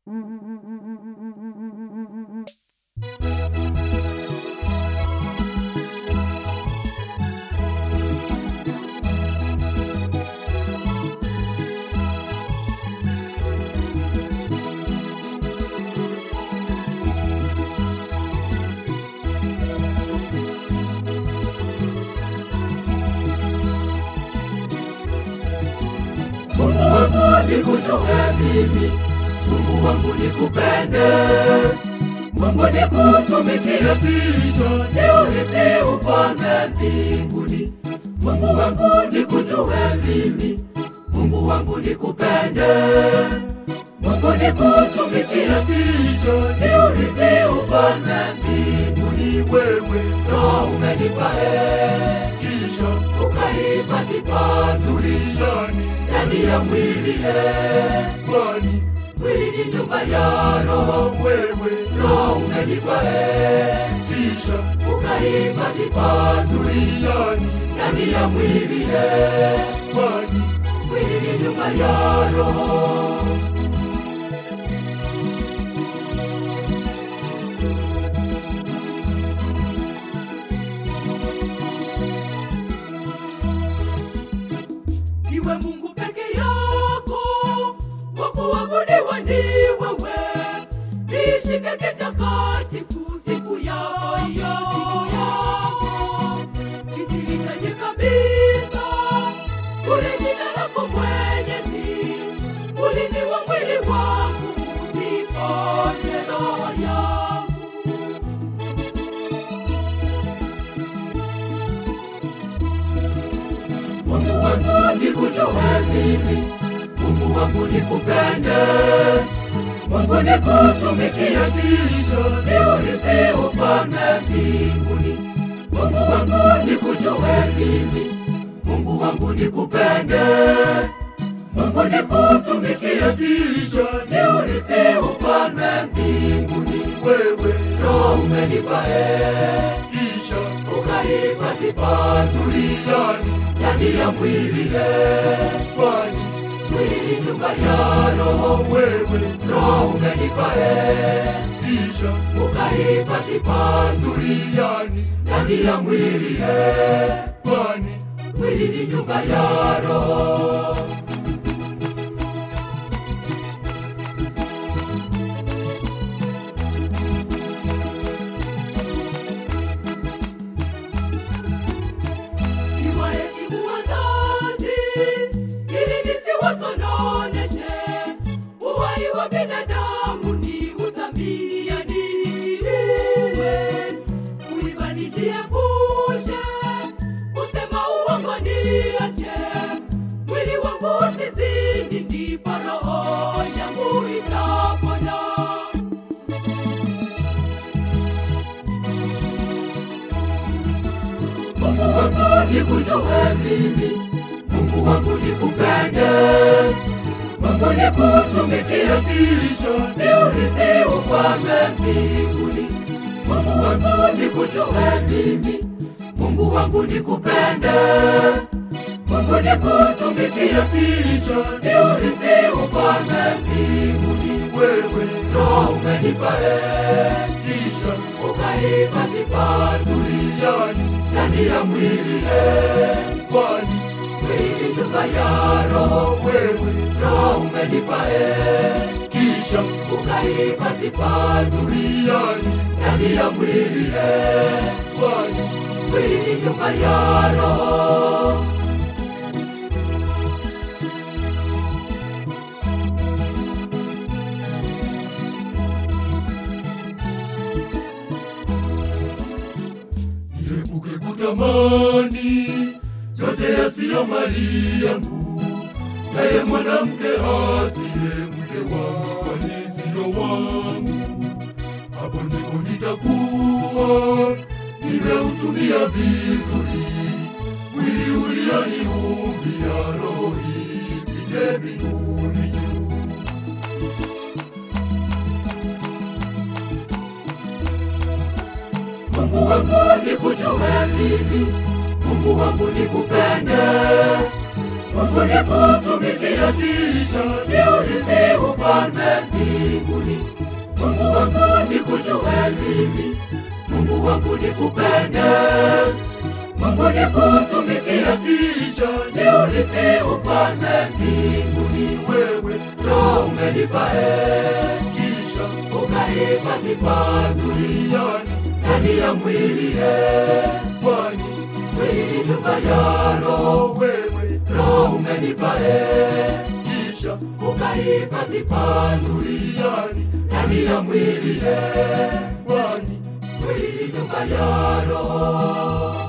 Mungu wangu nikujue mimi, Mungu wangu nikupende, Mungu nikutumikie kisha niurithi ufalme mbinguni. Mungu wangu nikujue mimi, Mungu wangu nikupende, Mungu nikutumikie kisha niurithi ufalme mbinguni. Wewe ndo umenipa heri, kisha ukahifadhi pazuri ndani ndani ya mwili eh, kwani mwili ni nyumba ya roho. Wewe roho umenipa eh, kisha ukahifadhi pazuri ndani ndani ya mwili eh, kwani mwili ni nyumba ya roho. Iwe Mungu peke yako, wa kuabudiwa ni wewe. Nishike kitakatifu siku yako hiyo, siku yako kisilitaje kabisa, kule jina lako Mwenyezi, ulimi wa mwili wangu usiponye roho yangu. Mungu wangu nikujue mimi, Mungu wangu nikupende, Mungu nikutumikie kisha niurithi ufalme mbinguni. Mungu wangu nikujue mimi, Mungu wangu nikupende, Mungu nikutumikie kisha niurithi ufalme mbinguni. Wewe ndo umenipa heri, kisha ukahifadhi pazuri ndani ndani ya mwili eh, kwani mwili ni nyumba ya roho. Wewe roho umenipa heri, kisha ukahifadhi pazuri ndani ndani ya mwili eh, kwani mwili ni nyumba ya roho. Niwaheshimu wazazi ili nisiwasononeshe. Uhai wa binadamu ni uthamini niwe kuiba nijiepushe, kusema uongo niache, mwili wangu usizini, ndipo roho yangu itapona. Mungu wangu nikujue mimi, Mungu wangu nikupende, Mungu nikutumikie kisha niurithi ufalme mbinguni. Mungu wangu nikujue mimi, Mungu wangu nikupende, Mungu nikutumikie kisha niurithi ufalme mbinguni. Wewe roho umenipa heri, kisha ukahifadhi pazuri ndani ndani ya mwili eh, kwani mwili nyumba ya roho. Wewe roho umenipa heri, kisha ukahifadhi pazuri ndani ndani ya mwili eh, kwani mwili nyumba ya roho. Niepuke kutamani yote yasiyo mali yangu, naye mwanamke asiye mke wangu, kwani siyo wangu. Hapo ndipo nitakuwa nimeutumia vizuri mwili ulioniumbia, roho ipige mbinguni juu. Mungu wangu nikujue mimi, Mungu wangu nikupende, Mungu ni kutumikia kisha ni urithi ufalme mbinguni. Mungu wangu ni kujue mimi, Mungu wangu ni kupende. Mungu ni kutumikia kisha ni urithi ufalme mbinguni. Wewe Roho umenipa eh, kisha ukahifadhi pazuri yani ndani ya mwili eh, kwani mwili ni nyumba ya Roho. Wewe Roho umenipa eh, kisha ukahifadhi pazuri yani ndani ya mwili eh, kwani mwili ni nyumba ya Roho.